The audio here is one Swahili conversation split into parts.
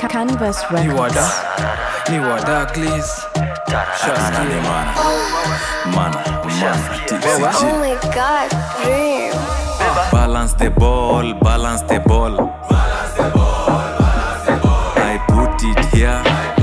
Canvas ni wada Records. ni wada please shaskia mana mana Wewe? Oh my god, dream. balance the ball balance the ball i put it here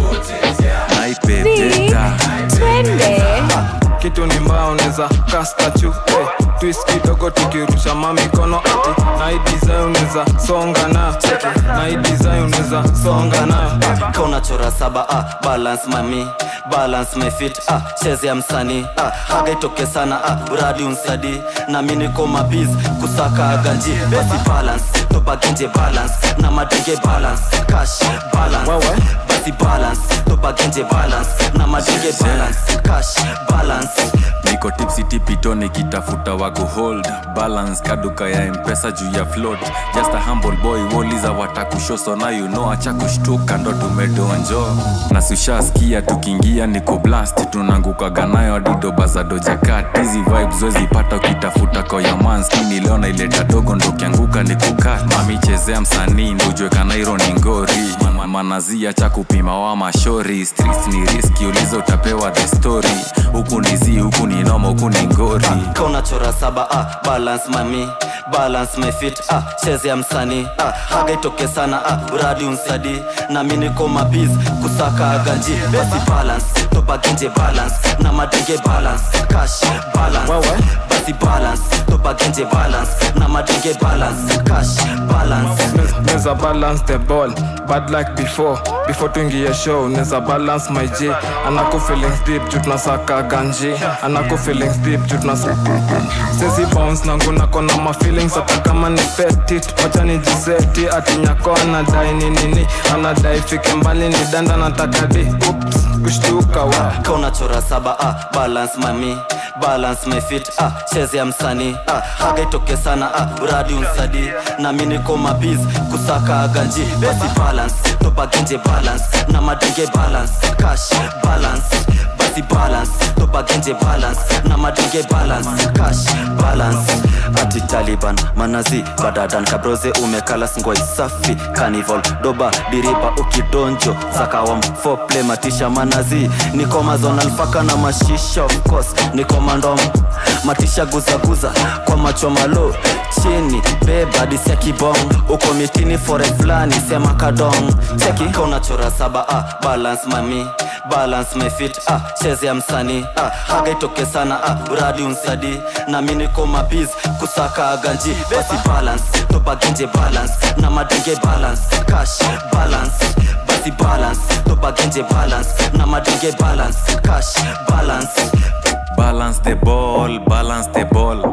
naipepeta Twende. kitu ni mbaya unaweza kastachu hey, twist kidogo tukirusha mamikono ati na hii design unaweza songa nayo cheki na hii design unaweza songa nayo ka unachora saba ah, balance mami balance my fit ah, cheze ya msanii ah, haga itoke sana ah, uradi unsadi na mi niko mabiz kusaka ganji basi balance tobagenje balance na madenge balance cash balance Wewe? basi balance tobagenje balance na madenge balance cash balance niko tipsi tipito nikitafuta wago hold balance kaduka ya mpesa juu ya float just a humble boy woliza watakushoso na you know acha kushtuka ndo tumedonjo na sushaskia tukiingia niko blast tunangukaga nayo adidoba za dojakat hizi vibes wezipata ukitafuta koyaman skini leo naileta dogo ndo kianguka ni kukat mamichezea msanii ndujweka nairo ni ngori Ma- manazia cha kupima wa mashori streets ni riski ulizo utapewa the story huku ni zi huku ni noma huku ni ngori ka unachora saba ah, balance mami balance my fit ah, cheze ya msanii ah, haga itoke sana ah, uradi unsadi na mi niko mabiz kusaka ganji basi balance tobagenje balance na madenge balance cash balance Wewe? basi balance tobagenje balance na madenge balance cash balance neza balance the ball bad like before before tuingie show neza balance my j anako feelings deep juu tunasaka ganji anako feelings deep juu tunasaka sezi bounce nangu nako na ma feelings hata kama ni petit wacha nijiseti ati nyako anadai ni nini anadai fike mbali ni danda nataka di Oops, kushtuka wa ka unachora saba ah, balance mami balance my fit ah, cheze ya msanii ah, haga itoke sana ah, uradi unsadi na mi niko mabiz kusaka ganji basi balance tobagenje balance na madenge balance cash balance basi balance tobagenje balance na madenge balance cash balance ati taliban manazi badadan kabroze umekala singwai safi carnival doba diriba ukidonjo zakawam fople matisha manazi niko mazonal faka na mashisha of course niko mandom matisha guzaguza kwa macho malo chini beba disia kibong uko mitini fore fulani sema kadong cheki ka unachora saba ah, balance mami balance my fit ah, cheze ya msanii ah, haga itoke sana ah, uradi unsadi na mi niko mabiz kusaka ganji basi balance tobagenje balance na madenge balance cash balance basi balance tobagenje balance na madenge balance cash balance balance the ball balance the ball